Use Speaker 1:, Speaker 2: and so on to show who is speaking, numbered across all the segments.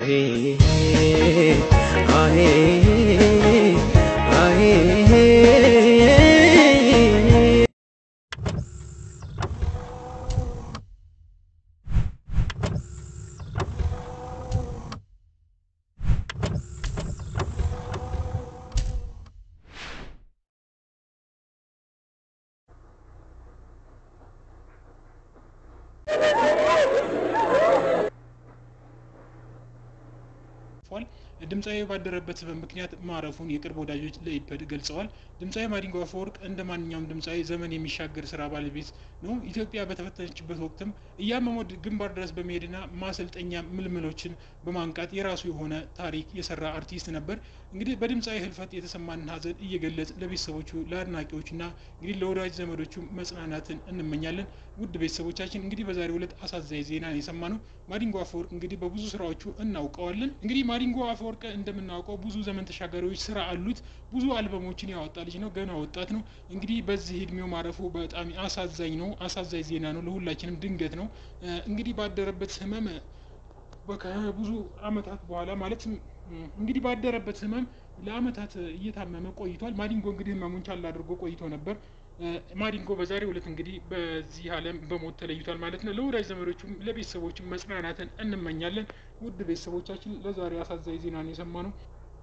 Speaker 1: አልፏል። ድምፃዊ ባደረበት ህመም ምክንያት ማረፉን የቅርብ ወዳጆች ለኢፐድ ገልጸዋል። ድምፃዊ ማዲንጎ አፈወርቅ እንደ ማንኛውም ድምፃዊ ዘመን የሚሻገር ስራ ባለቤት ነው። ኢትዮጵያ በተፈተነችበት ወቅትም እያመመው ግንባር ድረስ በመሄድና ማሰልጠኛ ምልምሎችን በማንቃት የራሱ የሆነ ታሪክ የሰራ አርቲስት ነበር። እንግዲህ በድምፃዊ ህልፈት የተሰማንን ሀዘን እየገለጽ ለቤተሰቦቹ ለአድናቂዎችና እንግዲህ ለወዳጅ ዘመዶቹ መጽናናትን እንመኛለን። ውድ ቤተሰቦቻችን እንግዲህ በዛሬው ዕለት አሳዛኝ ዜና የሰማነው ማዲንጎ አፈወርቅ እንግዲህ በብዙ ስራዎቹ እናውቀዋለን። እንግዲህ ማዲንጎ አፈወርቅ እንደምናውቀው ብዙ ዘመን ተሻጋሪዎች ስራ አሉት። ብዙ አልበሞችን ያወጣ ልጅ ነው። ገና ወጣት ነው። እንግዲህ በዚህ እድሜው ማረፉ በጣም አሳዛኝ ነው። አሳዛኝ ዜና ነው። ለሁላችንም ድንገት ነው። እንግዲህ ባደረበት ህመም ከብዙ አመታት በኋላ ማለት እንግዲህ ባደረበት ህመም ለአመታት እየታመመ ቆይቷል። ማዲንጎ እንግዲህ ህመሙን ቻል አድርጎ ቆይቶ ነበር። ማዲንጎ በዛሬው ዕለት እንግዲህ በዚህ ዓለም በሞት ተለይቷል ማለት ነው። ለወዳጅ ዘመዶቹም ለቤተሰቦችም መጽናናትን እንመኛለን። ውድ ቤተሰቦቻችን ለዛሬ አሳዛኝ ዜናን የሰማ ነው።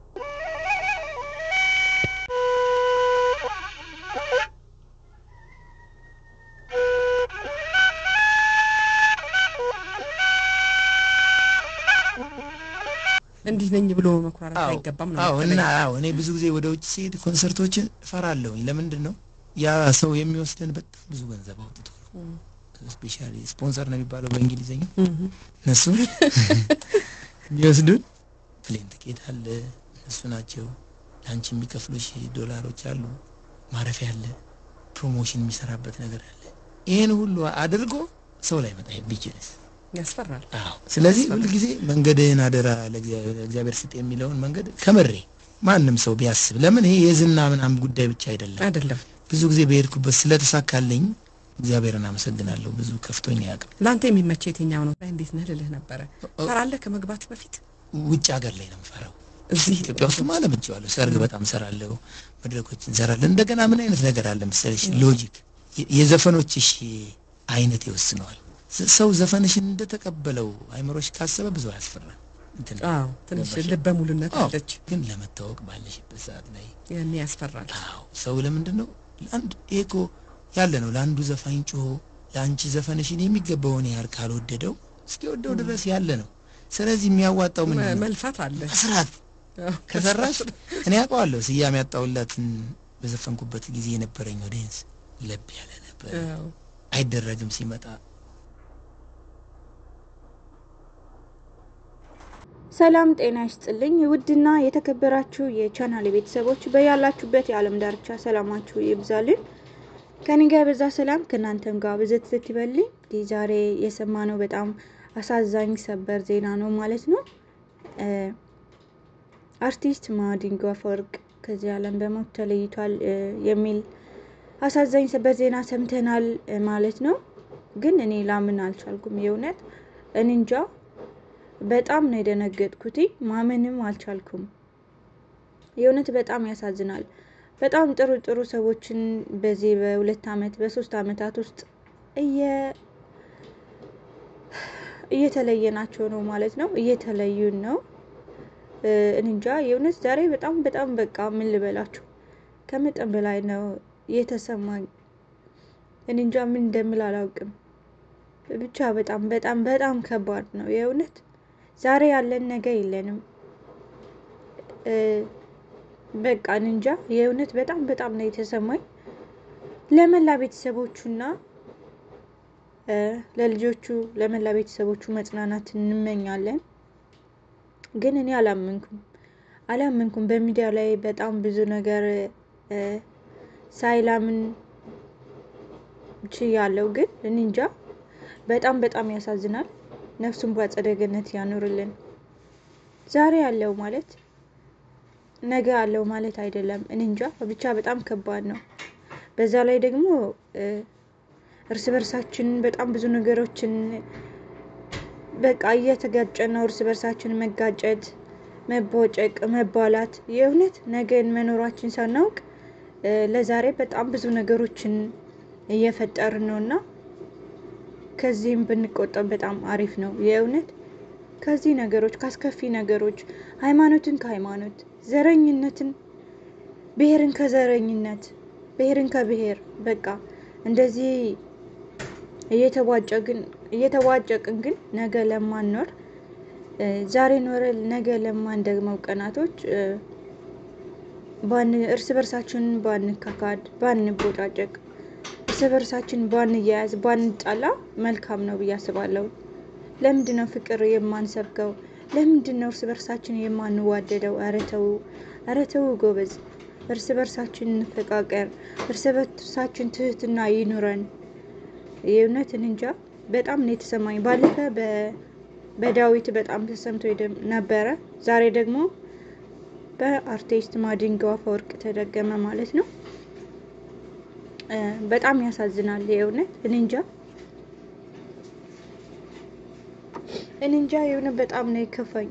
Speaker 2: እንዲህ ነኝ ብሎ መኩራራት አይገባም ነው።
Speaker 3: አዎ እና አዎ እኔ ብዙ ጊዜ ወደ ውጭ ሲሄድ ኮንሰርቶችን እፈራለሁኝ። ለምንድን ነው ያ ሰው የሚወስደን በጣም ብዙ ገንዘብ አውጥቶ ነው። ስፔሻሊ ስፖንሰር ነው የሚባለው በእንግሊዝኛ እነሱ የሚወስዱን ፕሌን ትኬት አለ፣ እነሱ ናቸው ለአንቺ የሚከፍሉሽ ዶላሮች አሉ፣ ማረፊያ አለ፣ ፕሮሞሽን የሚሰራበት ነገር አለ። ይህን ሁሉ አድርጎ ሰው ላይ መጣ ቢችልስ
Speaker 2: ያስፈራል።
Speaker 3: አዎ ስለዚህ ሁልጊዜ መንገድህን አደራ ለእግዚአብሔር ስጥ የሚለውን መንገድ ከምሬ ማንም ሰው ቢያስብ ለምን ይሄ የዝና ምናምን ጉዳይ ብቻ አይደለም
Speaker 2: አይደለም
Speaker 3: ብዙ ጊዜ በሄድኩበት ስለተሳካልኝ እግዚአብሔርን አመሰግናለሁ። ብዙ ከፍቶኝ አያውቅም።
Speaker 2: ለአንተ የሚመች የትኛው ነው? እንዴት ነህ ልልህ ነበረ። ፈራለህ ከመግባት በፊት
Speaker 3: ውጭ ሀገር ላይ ነው የምፈራው።
Speaker 2: እዚህ
Speaker 3: ኢትዮጵያ ውስጥ ማለምቼዋለሁ። ሰርግ በጣም ሰራለሁ፣ መድረኮች እንሰራለን። እንደገና ምን አይነት ነገር አለ መሰለሽ፣ ሎጂክ የዘፈኖችሽ አይነት ይወስነዋል። ሰው ዘፈንሽን እንደተቀበለው አይምሮሽ ካሰበ ብዙ አያስፈራም። እንትን
Speaker 2: አዎ ትንሽ ልበ ሙሉነት
Speaker 3: አዎ፣
Speaker 2: አለች።
Speaker 3: ግን ለመታወቅ ባለሽበት ሰዓት ላይ
Speaker 2: ያኔ ያስፈራል።
Speaker 3: አዎ ሰው ለምንድን ነው ለአንድ ይሄ እኮ ያለ ነው። ለአንዱ ዘፋኝ ጮሆ ለአንቺ ዘፈንሽን የሚገባውን ያህል ካልወደደው እስኪወደው ድረስ ያለ ነው። ስለዚህ የሚያዋጣው ምን ነው?
Speaker 2: መልፋት አለ።
Speaker 3: መስራት
Speaker 2: አዎ፣
Speaker 3: ከሰራሽ እኔ አውቀዋለሁ። ስያሜ ያጣሁላትን በዘፈንኩበት ጊዜ የነበረኝ ኦዲየንስ ለብ ያለ ነበር።
Speaker 2: አዎ።
Speaker 3: አይደረግም ሲመጣ
Speaker 4: ሰላም ጤና ይስጥልኝ። ውድና የተከበራችሁ የቻናል ቤተሰቦች በያላችሁበት የዓለም ዳርቻ ሰላማችሁ ይብዛልን። ከኔ ጋር የበዛ ሰላም ከእናንተም ጋር ብዘት ዘት ይበልኝ። እንግዲህ ዛሬ የሰማነው በጣም አሳዛኝ ሰበር ዜና ነው ማለት ነው። አርቲስት ማዲንጎ አፈወርቅ ከዚህ ዓለም በሞት ተለይቷል የሚል አሳዛኝ ሰበር ዜና ሰምተናል ማለት ነው። ግን እኔ ላምን አልቻልኩም። የእውነት እኔ እንጃ በጣም ነው የደነገጥኩት። ማመንም አልቻልኩም። የእውነት በጣም ያሳዝናል። በጣም ጥሩ ጥሩ ሰዎችን በዚህ በሁለት ዓመት በሶስት ዓመታት ውስጥ እየ እየተለየናቸው ነው ማለት ነው። እየተለዩን ነው። እንጃ የእውነት ዛሬ በጣም በጣም በቃ ምን ልበላችሁ ከመጠን በላይ ነው የተሰማኝ። እንጃ ምን እንደምል አላውቅም። ብቻ በጣም በጣም በጣም ከባድ ነው የእውነት ዛሬ ያለን ነገ የለንም። በቃ እንጃ የእውነት በጣም በጣም ነው የተሰማኝ። ለመላ ቤተሰቦቹና ለልጆቹ ለመላ ቤተሰቦቹ መጽናናት እንመኛለን። ግን እኔ አላመንኩም አላመንኩም። በሚዲያ ላይ በጣም ብዙ ነገር ሳይላምን ችያለው። ግን እኔ እንጃ በጣም በጣም ያሳዝናል። ነፍሱን በአጸደ ገነት ያኑርልን። ዛሬ ያለው ማለት ነገ አለው ማለት አይደለም። እኔ እንጃ ብቻ በጣም ከባድ ነው። በዛ ላይ ደግሞ እርስ በርሳችን በጣም ብዙ ነገሮችን በቃ እየተጋጨን ነው። እርስ በርሳችን መጋጨት፣ መቦጨቅ፣ መባላት የእውነት ነገን መኖራችን ሳናውቅ ለዛሬ በጣም ብዙ ነገሮችን እየፈጠርን ነው እና ከዚህም ብንቆጠብ በጣም አሪፍ ነው። የእውነት ከዚህ ነገሮች ካስከፊ ነገሮች ሃይማኖትን ከሃይማኖት ዘረኝነትን፣ ብሔርን ከዘረኝነት፣ ብሔርን ከብሔር በቃ እንደዚህ እየተዋጨቅን ግን ነገ ለማንኖር ዛሬ ኖረ ነገ ለማንደግመው ቀናቶች እርስ በርሳችን ባንካካድ፣ ባንቦጫጨቅ፣ እርስ በርሳችን ባንያያዝ፣ ባንጣላ መልካም ነው ብዬ አስባለሁ። ለምንድን ነው ፍቅር የማንሰብከው? ለምንድን ነው እርስ በርሳችን የማንዋደደው? ኧረ ተው፣ ኧረ ተው ጎበዝ፣ እርስ በርሳችን እንፈቃቀር፣ እርስ በርሳችን ትህትና ይኑረን። የእውነትን እንጃ በጣም ነው የተሰማኝ። ባለፈ በዳዊት በጣም ተሰምቶ ነበረ። ዛሬ ደግሞ በአርቲስት ማዲንጎ አፈወርቅ ተደገመ ማለት ነው። በጣም ያሳዝናል። የእውነት እኔ እንጃ እኔ እንጃ የሆነ በጣም ነው የከፋኝ።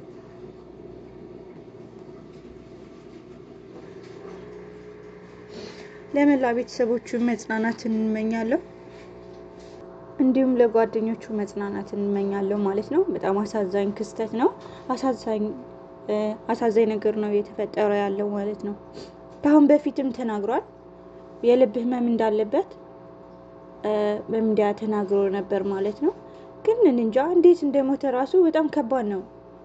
Speaker 4: ለመላ ቤተሰቦቹ መጽናናትን እንመኛለሁ። እንዲሁም ለጓደኞቹ መጽናናትን እንመኛለሁ ማለት ነው። በጣም አሳዛኝ ክስተት ነው። አሳዛኝ አሳዛኝ ነገር ነው የተፈጠረ ያለው ማለት ነው። ከአሁን በፊትም ተናግሯል። የልብ ህመም እንዳለበት በሚዲያ ተናግሮ ነበር ማለት ነው። ግን እንጃ እንዴት እንደሞተ ራሱ በጣም ከባድ ነው።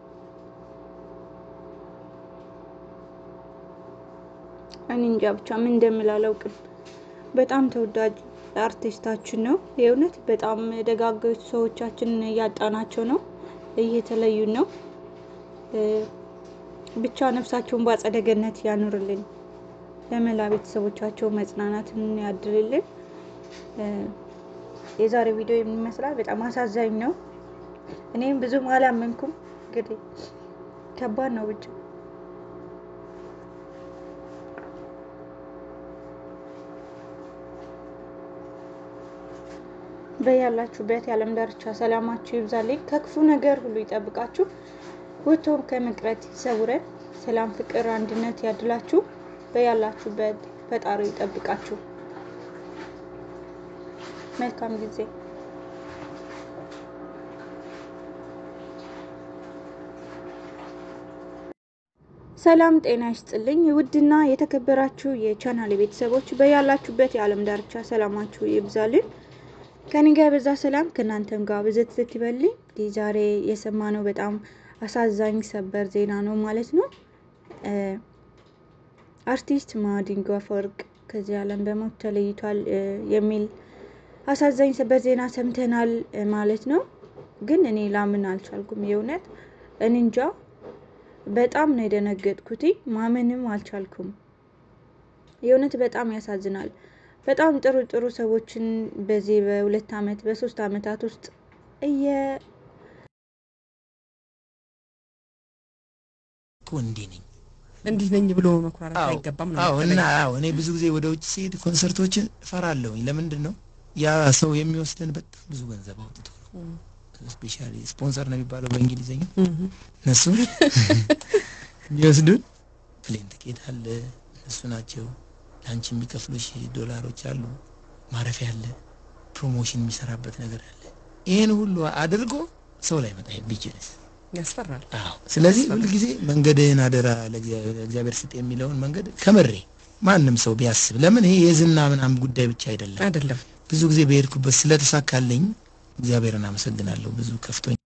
Speaker 4: እኔ እንጃ ብቻ ምን እንደምል አላውቅም። በጣም ተወዳጅ አርቲስታችን ነው። የእውነት በጣም ደጋግ ሰዎቻችንን እያጣናቸው ነው፣ እየተለዩን ነው። ብቻ ነፍሳቸውን በአጸደ ገነት ያኑርልን፣ ለመላ ቤተሰቦቻቸው መጽናናትን ያድልልን። የዛሬ ቪዲዮ የሚመስላል በጣም አሳዛኝ ነው። እኔም ብዙም አላመንኩም። እንግዲህ ከባድ ነው ብቻ በያላችሁበት የዓለም ዳርቻ ሰላማችሁ ይብዛልኝ፣ ከክፉ ነገር ሁሉ ይጠብቃችሁ፣ ወጥቶም ከመቅረት ይሰውረን። ሰላም፣ ፍቅር፣ አንድነት ያድላችሁ። በያላችሁበት ፈጣሪ ይጠብቃችሁ። መልካም ጊዜ ሰላም ጤና ይስጥልኝ። ውድና የተከበራችሁ የቻናል ቤተሰቦች በያላችሁበት የዓለም ዳርቻ ሰላማችሁ ይብዛልን። ከኔ ጋር በዛ ሰላም ከእናንተም ጋር ብዘት ዝት ይበልኝ። እንግዲህ ዛሬ የሰማነው በጣም አሳዛኝ ሰበር ዜና ነው ማለት ነው። አርቲስት ማዲንጎ አፈወርቅ ከዚህ ዓለም በሞት ተለይቷል የሚል አሳዛኝ ሰበር ዜና ሰምተናል ማለት ነው። ግን እኔ ላምን አልቻልኩም። የእውነት እኔ እንጃ በጣም ነው የደነገጥኩት። ማመንም አልቻልኩም። የእውነት በጣም ያሳዝናል። በጣም ጥሩ ጥሩ ሰዎችን በዚህ በሁለት ዓመት በሶስት ዓመታት ውስጥ እየ
Speaker 3: እንዲህ ነኝ
Speaker 2: እንዲህ ነኝ ብሎ መኩራራት አይገባም ነው
Speaker 3: አዎ። እና አዎ እኔ ብዙ ጊዜ ወደ ውጭ ሲሄድ ኮንሰርቶችን እፈራለሁኝ። ለምንድን ነው ያ ሰው የሚወስደን በጣም ብዙ ገንዘብ አውጥቶ ነው። ስፔሻሊ ስፖንሰር ነው የሚባለው በእንግሊዝኛ እነሱ የሚወስዱን ፕሌን ትኬት አለ፣ እነሱ ናቸው ለአንቺ የሚከፍሉሽ ዶላሮች አሉ፣ ማረፊያ አለ፣ ፕሮሞሽን የሚሰራበት ነገር አለ። ይህን ሁሉ አድርጎ ሰው ላይ መጣ ቢችልስ
Speaker 2: ያስፈራል።
Speaker 3: አዎ። ስለዚህ ሁልጊዜ መንገድህን አደራ ለእግዚአብሔር ስጥ የሚለውን መንገድ ከምሬ ማንም ሰው ቢያስብ፣ ለምን ይሄ የዝና ምናምን ጉዳይ ብቻ አይደለም
Speaker 2: አይደለም
Speaker 3: ብዙ ጊዜ በሄድኩበት ስለተሳካልኝ እግዚአብሔርን አመሰግናለሁ። ብዙ ከፍቶኝ